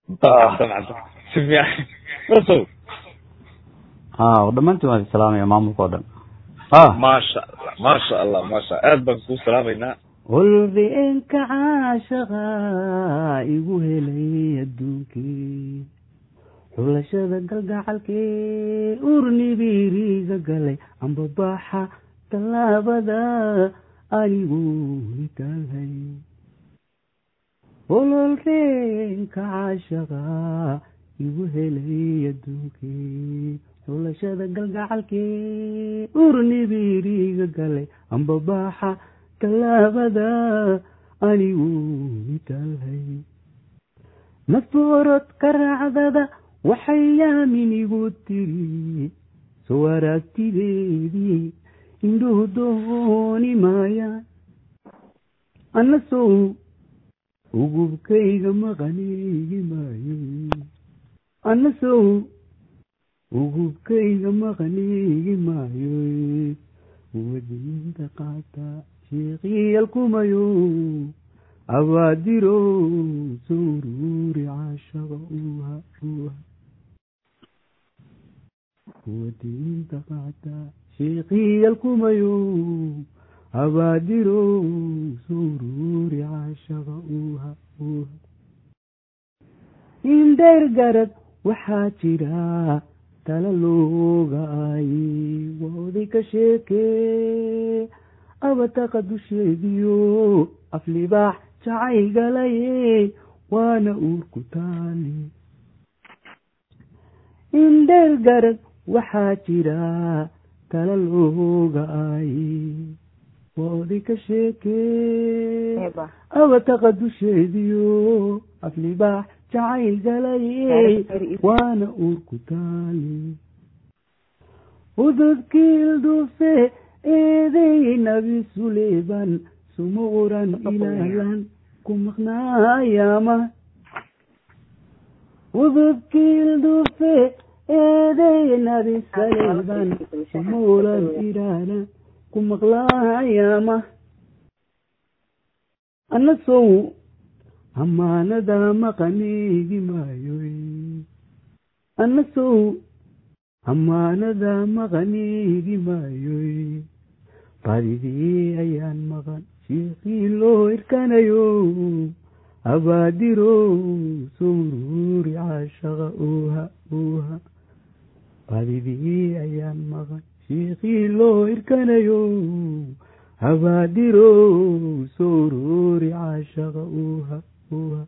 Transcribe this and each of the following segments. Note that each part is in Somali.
si fiican masow ha dhammaantiin waan salaamaya maamulka oo dhan maasha allah maasha allah maasha aad baan kuu salaamaynaa walbeenka caashaqa igu helay adduunkii xulashada galgacalkee urnibiriga galay ambabaxa tallaabada anigu nitaalhay ololreenka caashaqa igu helay adduunkii xulashada galgacalkee urnibiriga galay ambabaxa tallaabada anigu nitaalhay naftoorod raacdada waxay yaamin igu tiri soo aragtideedii indhuhu dooni maayaan anna sow ugubkayga maqaniigi maayo anna sow ugubkayga maqaniigi maayo wadinta qaata sheekiyalkumayo abaadiro sururi caashaqa uha uha wadinta qaata sheekiyalkumayo abaadiro sururi caashaqa uha uha indheer garad waxaa jira tala looga aaye wooday ka sheekee abataqa dusheediyo aflibaax jacaygalaye waana uurku taali indheer garad waxaa jira tala looga aaye wooday ka sheekee abataqa dusheediyo aflibaax jacaygalaye waana uurku taali ududkiil dufe eeday nabi suleyban sumuuran ilaalan ku maqnaayaama ududkiil dufe eeday nabi suleyban sumuuran ilaalan ku maqlaayaama anna sow amaanada maqaniigi maayo anna sow amaanada maqaniigi maayo badidii ayaan maqan shiikii loo irkanayo abaadiro sururi caashaqa uha uha badidii ayaan maqan shiikii loo irkanayo abaadiro sururi caashaqa uha uha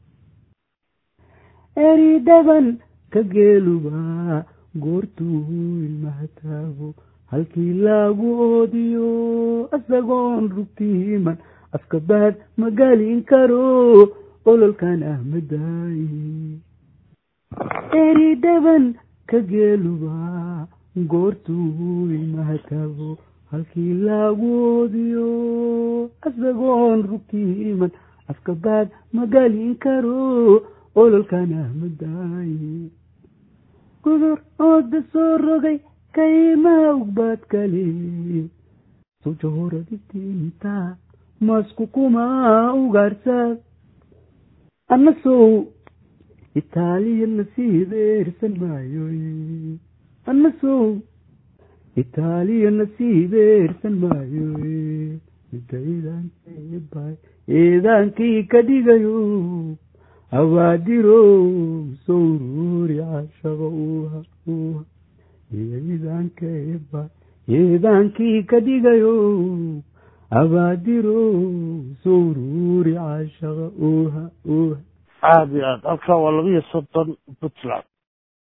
eridaban ka geeluba goortuu ilmaha taago halkii laagu oodiyo isagoon rugtiiman afka baad ma galin karo ololkan ah madaaye eridaban ka geeluba goortuu ilmaha taago halkii laagu oodiyo isagoon rugtiiman afka baad ma galin karo ololkan ah madaaye gudur ooda soo rogay kaymaa ugbaad kale sujahoraditinta masku kuma ugaarsaad anna sow itaaliya nasiib eersan maayo anna sow itaaliya nasiib eersan maayo midaydaankeebay eedaankii ka dhigayo abaadiro sowruri caashaqa uha uha eedaankeeba eedaankii ka dhigayo abaadiro sowruri caashaqa uha uha aada iyo aad halkaa waa laba iyo soddon puntland